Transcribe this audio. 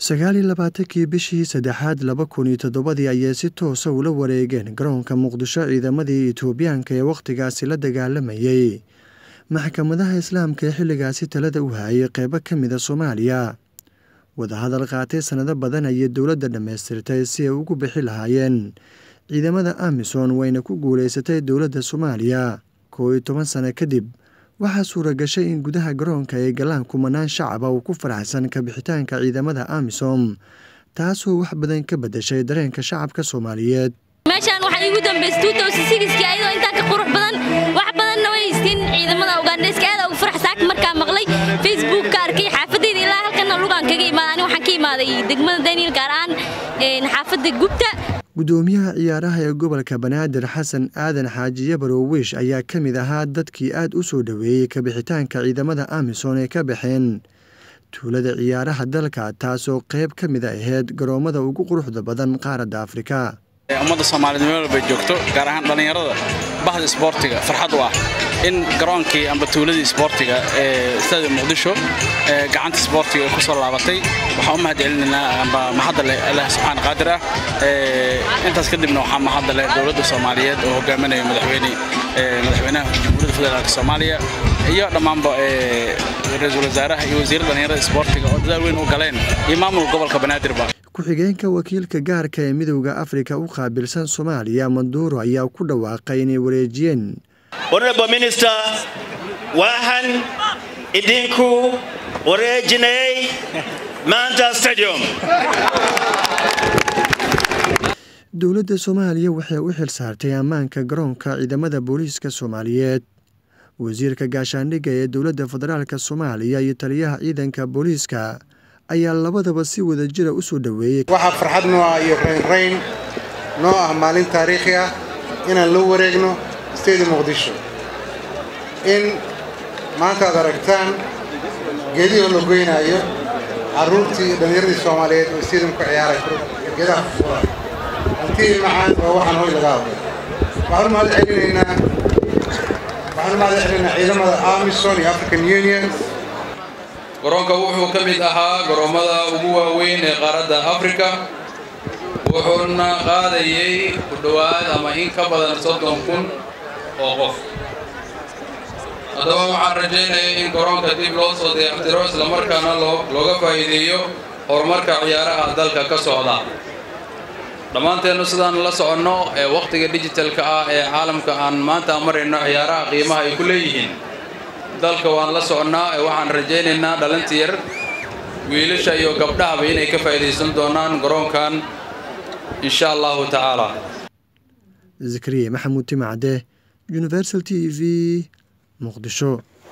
sagaal iyo labaatankii bishii saddexaad laba kun iyo toddobadii ayay si toosa ula wareegeen garoonka muqdisho ciidamadii etoobiyaanka ee wakhtigaasi la dagaalamayay maxkamadaha islaamka ee xilligaasi talada u hayay qeybo ka mida soomaaliya wadahadal qaatay sannado badan ayay dowladda dhammaystirtay si ay ugu bixi lahaayeen ciidamada amisom wayna ku guulaysatay dowladda soomaaliya koo iyo toban sano kadib waxaa suura gashay in gudaha garoonka ay galaan kumanaan shacaba uu ku faraxsan kabixitaanka ciidamada amisom taasoo wax badan ka bedeshay dareenka shacabka soomaaliyeed meeshaan waxaa iigu dambaysay ayadoo intaa ka qurux badan wax badanna way haystiin ciidamada ugandheska aad ugu farax saaka markaa maqlay facebook ka arkay xaafadayda ilaa halkana lugaan kaga imaada ani waxaan ka imaaday degmada daniel gaar ahaan xaafadda gubta gudoomiyaha ciyaaraha ee gobolka banaadir xasan aadan xaaji yabarow wiish ayaa ka mid ahaa dadkii aad u soo dhoweeyey kabixitaanka ciidamada amisom ee ka baxeen tuulada ciyaaraha dalka taasoo qayb ka mid a ahayd garoommada ugu quruxda badan qaaradda afrika ummadda soomaaliyeed meel walbay joogto gaar ahaan dhallinyarada bahda isboortiga farxad u ah in garoonkii amba tuuladii isboortiga ee istaadi muqdisho gacanta isboortiga ay ku soo laabatay waxaan u mahad celinaynaa amba mahadda leh allah subxaana qaadir ah intaas kadibna waxaa mahadda leh dowladda soomaaliyeed oo hogaaminayo madaxweyne madaxweynaha jamhuuriyadda federaalka soomaaliya iyo dhammaanba ra-iisul wasaaraha iyo wasiirra dhallinyarada isboortiga oo dadaal weyn u galeen iyo maamulka gobolka banaadirba ku-xigeenka wakiilka gaarka ee midowda afrika u qaabilsan soomaaliya manduuro ayaa ku dhawaaqay inay wareejiyeen honorable minister waxaan idinku wareejinay maanta stadium dowladda soomaaliya waxay u xil saartay ammaanka garoonka ciidamada booliiska soomaaliyeed wasiirka gaashaandhigga ee dowladda federaalk soomaaliya iyo taliyaha ciidanka booliiska ayaa labadaba si wada jira u soo dhoweeyey waxaa farxad noo ah iyo raynrayn noo ah maalin taariikhi ah inaan la wareegno stadium muqdisho in maanta aad aragtaan geedihoo la goynaayo carruurtii iyo dhallinyaradii soomaaliyeed oo stadium ku ciyaaray geedaha fura hantii macaan oo waxaan hoy laga hadlay waxaan u mahad celinaynaa waxaan u mahad celinaynaa ciidamada amison iyo african union garoonka wuxuu ka mid ahaa garoommada ugu waaweyn ee qaaradda afrika wuxuuna qaadayay ku dhowaad ama in ka badan soddon kun oo qof haddaba waxaan rajaynaya in garoonka dib loo soo dayactiro islamarkaana looga faa'iideeyo horumarka ciyaaraha dalka ka socda dhammaanteennu sidaan la soconno ee wakhtiga dijitalka ah ee caalamka aan maanta marayno ciyaaraha qiimaha ay ku leeyihiin dalka waan la soconnaa ee waxaan rajaynaynaa dhalinta yar wiilasha iyo gabdhahaba inay ka faa'iidaysan doonaan garoonkan insha allahu tacaala zakariya maxamuud timacde universal t v muqdisho